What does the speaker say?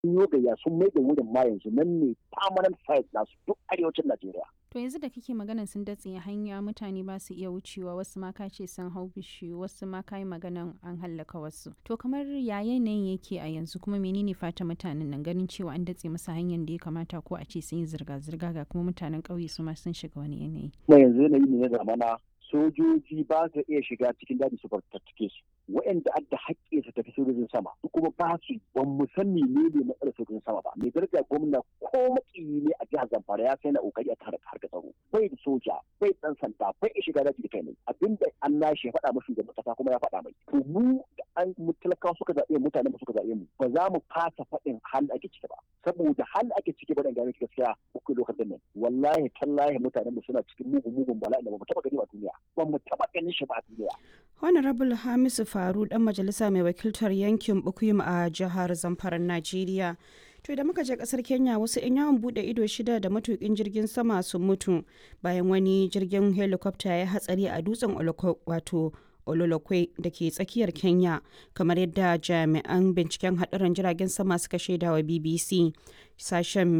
sun yi gayya sun mai da wurin ma yanzu nan ne permanent site nasu duk arewacin Najeriya. To yanzu da kake maganan sun datse hanya mutane ba su iya wucewa wasu ma ka ce sun hau bishiyu wasu ma ka yi maganan an hallaka wasu. To kamar ya yanayin yake a yanzu kuma menene fata mutanen nan ganin cewa an datse masa hanyar da ya kamata ko a ce sun yi zirga-zirga ga kuma mutanen ƙauye su ma sun shiga wani yanayi. Kuma yanzu yanayi ne na zamana sojoji ba su iya shiga cikin daji su fartattake su waɗanda adda haƙƙi su tafi sojojin sama su kuma ba su ban mu san ne ne matsalar sojojin sama ba mai daraja gwamna ko makiyi ne a jihar Zamfara ya sai na kokari a tare harka tsaro bai da soja bai dan sanda bai iya shiga daji da kai ne abinda an lashe ya faɗa mashi shugaban kasa kuma ya faɗa mai to mu da an mu talakawa suka zaɓe mutane ba suka zaɓe mu ba za mu fasa faɗin hal ake ciki ba saboda hal ake ciki ba dan gane gaskiya uku lokacin nan wallahi tallahi mutanen mu suna cikin mugun mugun bala'i da ba mu taɓa gani ba duniya ba mu taɓa ganin shi ba a duniya Honorable Hamisu Faru dan majalisa mai wakiltar yankin Bukuyum a jihar Zamfara Najeriya. To da muka je kasar Kenya wasu 'yan yawon bude ido shida da matukin jirgin sama sun mutu bayan wani jirgin helicopter ya hatsari a dutsen wato Ololokwe da ke tsakiyar Kenya kamar yadda jami'an binciken haɗarin jiragen sama suka shaidawa BBC. Sashen